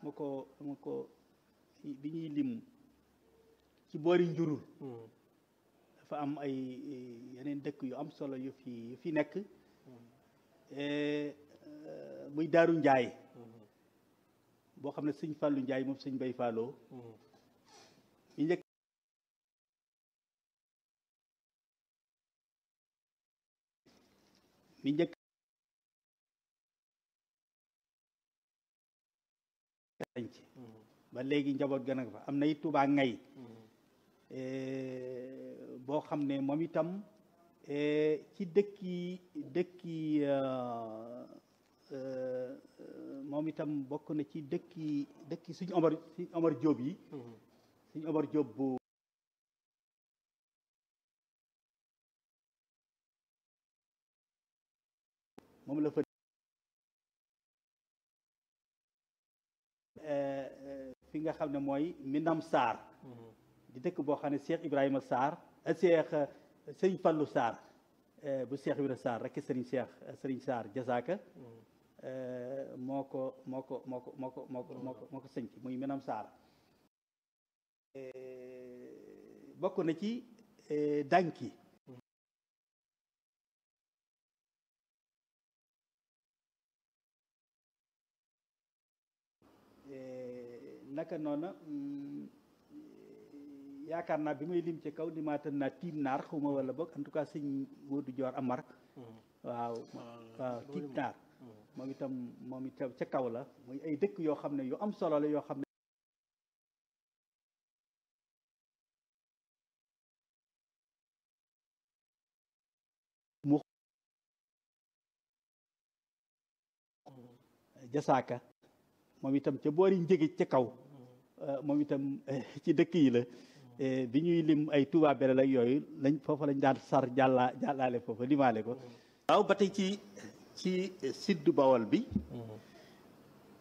ma ko ma ko bi ñuy lim ci boori njurul dafa am ay yeneen dëkk yu am solo yu fi yu fi nekk muy daaru njaay boo xam ne sëñ Fàllu njaay moom sëñ Bay Fàlloo mi njëkk mi njëkk sanc ba léegi njaboot gën a fa am na it Tuubaa ngay boo xam ne moom itam ci dëkki dëkki moom itam bokk na ci dëkki dëkki suñu Omar suñu Omar Jóob yi suñu Omar Jóob bu moom la fa fi nga xam ne mooy Minam Sarr di dëkk boo xam ne Cheikh Ibrahima Sarr Cheikh Sëriñ Fallu Sarr bu Cheikh Ibrahima Sarr rek Sëriñ Cheikh Sëriñ Sarr jasaaka moo ko moo ko moo ko moo ko moo ko moo ko moo ko sënc muy Minam Sarr bokk na ci dànki naka noona yaakaar naa bi may lim ci kaw limaatan naa tiim naar xuma wala boog en tout cas sëñ Modou Dior Amar waaw waaw tiim naar moom itam moom itam ca kaw la muy ay dëkk yoo xam ne yu am solo la yoo xam ne mu jasaaka moom itam ca boori njëge ca kaw moom itam ci dëkk yi la bi ñuy lim ay Touba Belel ak yooyu lañ foofa lañ daan sar jàllaa jàllaale foofa limaale ko waaw ba tey ci ci siddu Bawol bi